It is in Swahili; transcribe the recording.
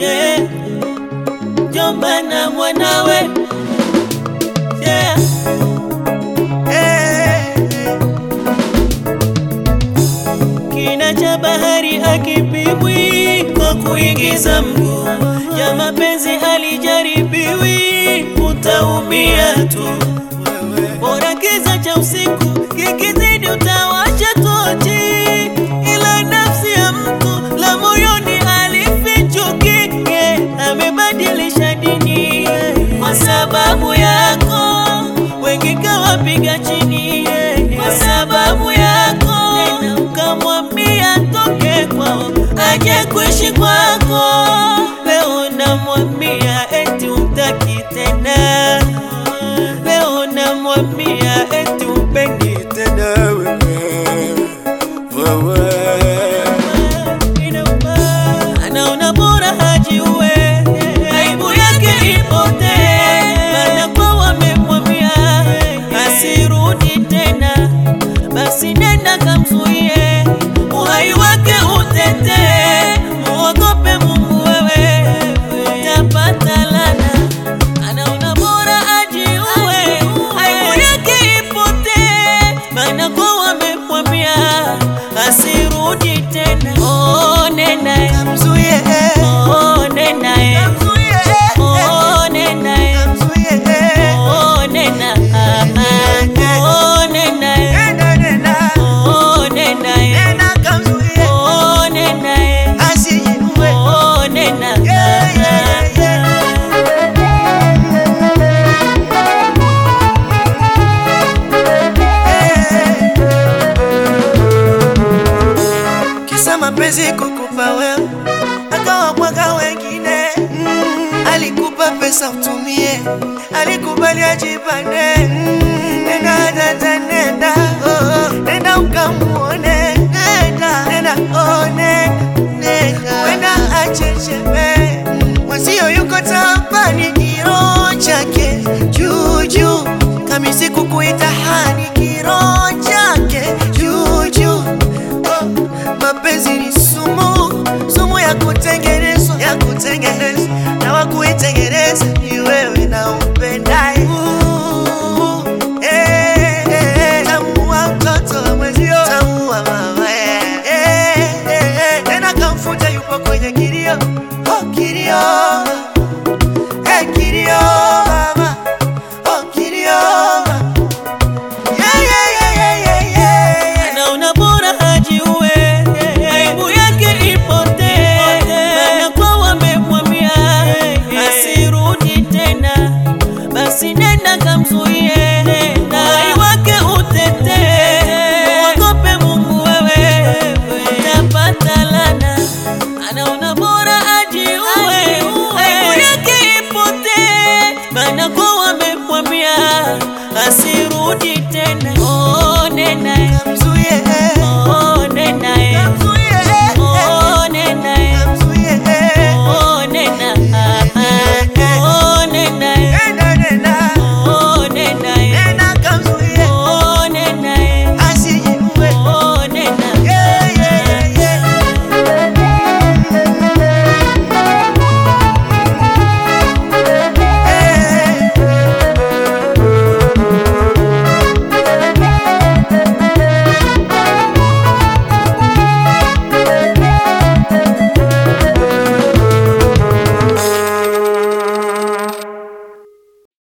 yeah. Jomba na mwanawe yeah. Kina cha bahari hakipimwi kwa kuingiza mguu, ya mapenzi halijaribiwi, utaumia tu. Bora kiza cha usiku kikizidi, utawacha tochi, ila nafsi ya mtu la moyoni alifichuki, amebadilisha dini kwa sababu yako, wengi kawapiga chini kwa sababu yako, tena ukamwambia toke kwao aje kuishi kwako. Leo namwambia eti umtaki tena, leo namwambia eti umpendi tena wewe Inauma. anaona bora hajiue, aibu yake ipotee, maana kwa wamemwambia asirudi tena, basi nenda kamzuie, uhai wake utetee, muogope Mungu wewe, utapata lana. Anaona bora ajiue, aibu yake ipotee, maana kwa wamemwambia asirudi tena. Oh, nenda eh. Kamzuie, Oh, nenda eh. kamzuie, Oh, nenda eh. kamzuie, Oh, nenda. Ah, ah. Oh, nenda eh. nenda, nenda, Oh, nenda eh. nenda kamzuie, Oh, nenda eh. asijiue. Oh, nenda. Yeah, yeah, yeah. Kisa mapenzi kukupa wewe, akawamwaga wengine. Mm, alikupa pesa utumie, alikubali ajipande. Mm, nenda dada, nenda oh, nenda ukamuone, nenda nenda oh, nenda nenda, wenda achecheme mwenzio yuko tampani, kiro chake juu juu, kamisi kukuita hani, kiro chake juu juu oh, mapenzi ni sumu, sumu ya kutenga